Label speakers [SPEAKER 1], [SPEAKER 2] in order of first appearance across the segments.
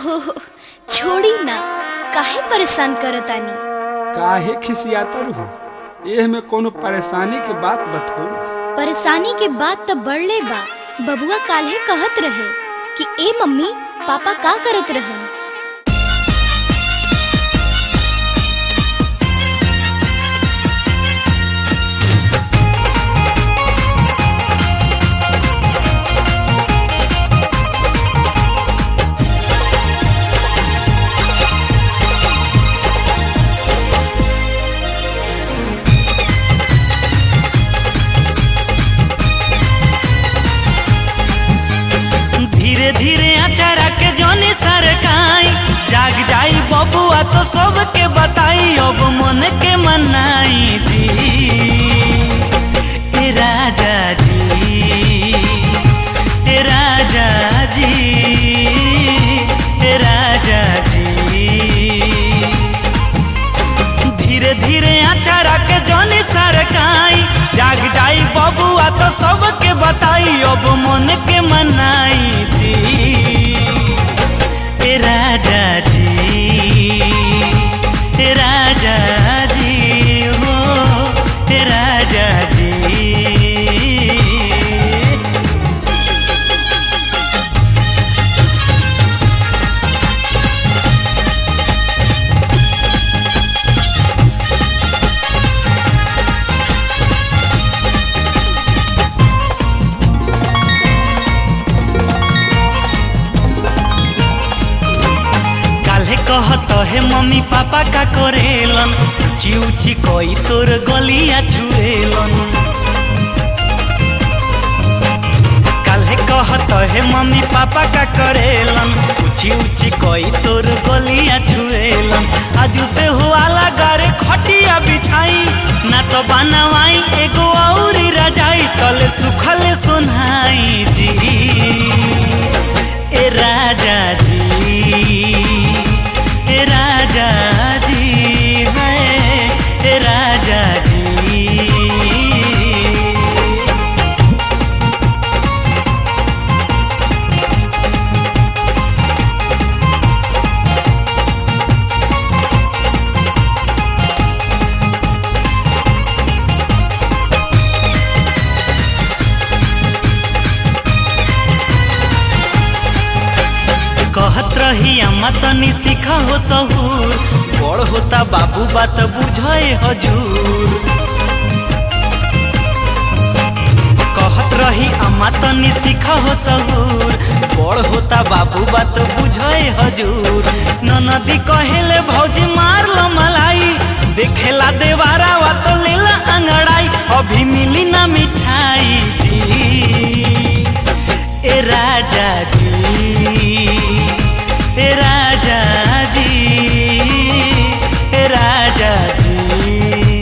[SPEAKER 1] ओहो छोड़ी ना काहे परेशान करतानी
[SPEAKER 2] काहे खिसियाता रहू एह में कोनो परेशानी के बात बताओ
[SPEAKER 1] परेशानी के बात तो बढ़ले बा बबुआ काल्हे कहत रहे कि ए मम्मी पापा का करत रहन
[SPEAKER 3] धीरे धीरे अचारा के जोनी सरकाई जाग जाई बबुआ तो सबके बताई अब मन के मनाई जी ए राजा जी ए राजा जी ए राजा जी धीरे धीरे अचारा के जोनी सरकाई जाग जाई बबुआ तो सबके बताई अब मन के मनाई थी ए राजा जी ए राजा जी हो ए राजा जी काल्हे कहत हे मम्मी पापा का करेलन ऊंची ऊंची कोई तोर गलिया छुएलन काल्हे कहत हे मम्मी पापा का करेलन ऊंची ऊंची कोई तोर गलिया छुएलन आज से हुआला गारे खटिया बिछाई ना तो बनवाई एगो और रजाई तले सुखले सुनाई जी ए राजा जी ए राजा जी है ए राजा जी कहत रही अम्मा तनी सीखा हो सहूर बड़ होता बाबू बात बुझे हजूर कहत रही अम्मा तनी सीखा हो सहूर बड़ होता बाबू बात बुझे हजूर ननदी कहेले भौजी मार लो मलाई देखेला देवारा वा तो लेला अंगड़ाई अभी मिली ना मिठाई जी ए राजा जी ए राजा जी ए राजा जी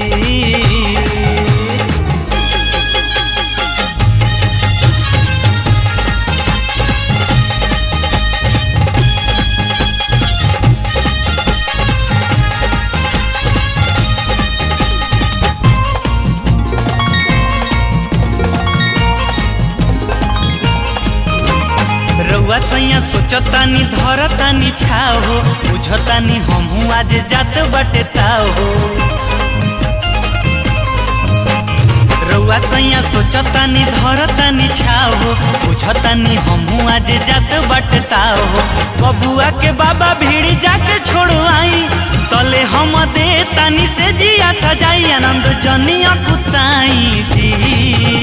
[SPEAKER 3] रउआ सैया सोचतानी धरतानी छाओ हो बुझतानी हमहू आज जात बटे ताओ हो रउआ सैया सोचतानी धरतानी छाओ हो बुझतानी हमहू आज जात बटे ताओ हो बबुआ के बाबा भीड़ी जाके छोड़ो आई तले हम दे तानी से जिया सजाई आनंद जनिया कुताई जी